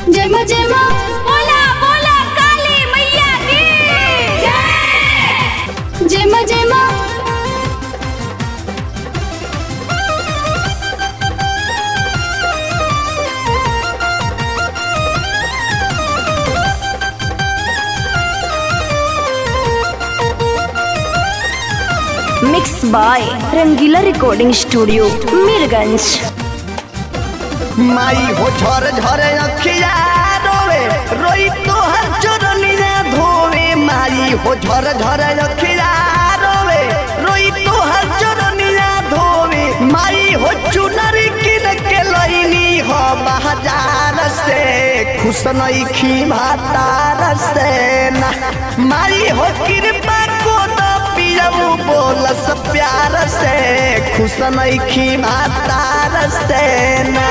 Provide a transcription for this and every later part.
जय मां जय मां बोला बोला काली मैया की जय जय मां जय मां mix by Rangila recording studio Mirganj माई हो झर झर अखिया रोवे रोई तोहर चरनिया धोवे माई हो झर झर अखिया रोवे रोई तोहर चरनिया धोवे माई हो चुनर किन के लईनी हो बाजार से खुश नइखी भातार से ना माई हो कृपा को तो पियऊ बोलस प्यार से खुश नइखी भातार से ना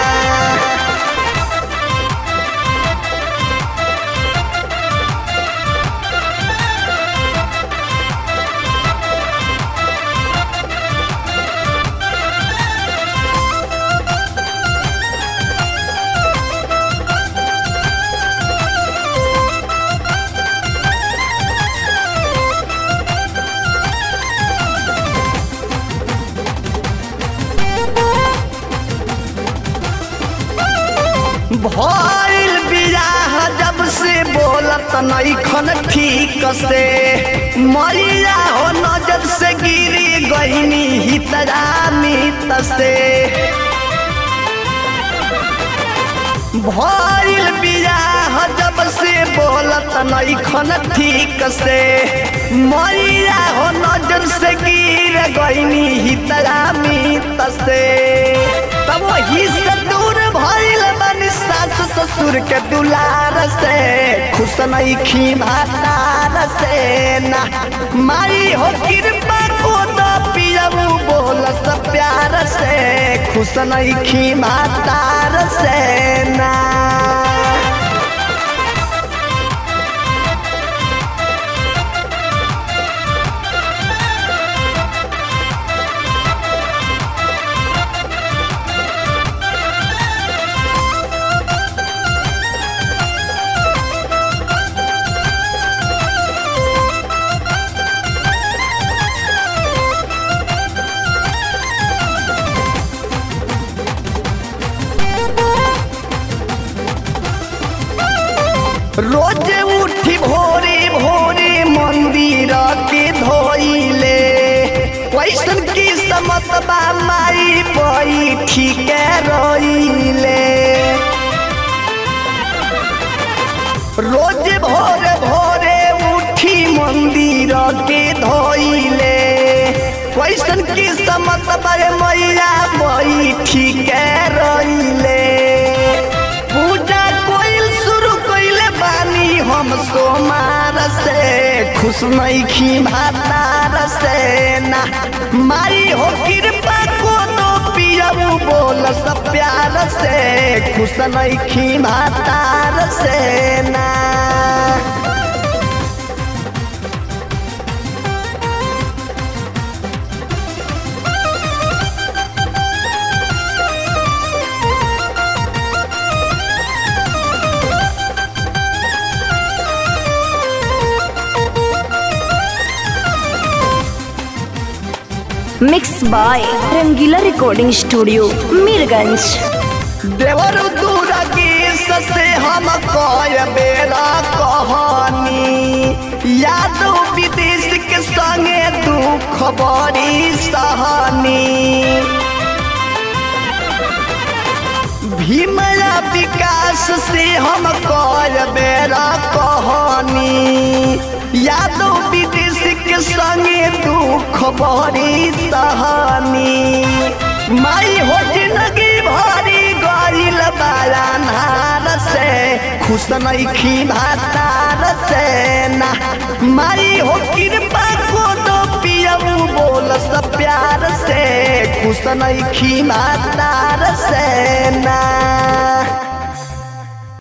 भइल बियाह जब से बोलत नइखन ठीक से मरिया हो नजर से गिरी गईनी हितरा मित से भइल बियाह जब से बोलत नइखन ठीक से मरिया हो नजर से गिर गईनी हितरा मित से तब वही से दूर भइल बनी सास ससुर के दुलार से खुश नइखी भातार से ना माई हो कृपा को तो पियऊ बोलस प्यार से खुश नइखी भातार से ना रोज उठी भोरे भोरे मंदिर के धोइले कैसन की समत बा माई पई ठीक रोइले रोज भोरे भोरे उठी मंदिर के धोइले कैसन की समत बा मैया पई ठीक रोइले पूजा कोइल शुरू कइले बानी हम सोमार से खुश नइखी भातार से ना माई हो कृपा को तो पियऊ बोल सब प्यार से खुश नइखी भातार से ना mix by Rangila recording studio Mirganj देवर दुर्गी से हम कय बेरा कहानी यादव विदेश के संगे दुख बड़ी सहनी भीमया विकास से हम कय बेरा कहानी यादव विदेश के संगे दुख बड़ी सहनी माई हो जिंदगी भरी गइल बाला नार से खुश नइखी भातार से ना माई हो कृपा को तो पियऊ बोल सब प्यार से खुश नइखी भातार से ना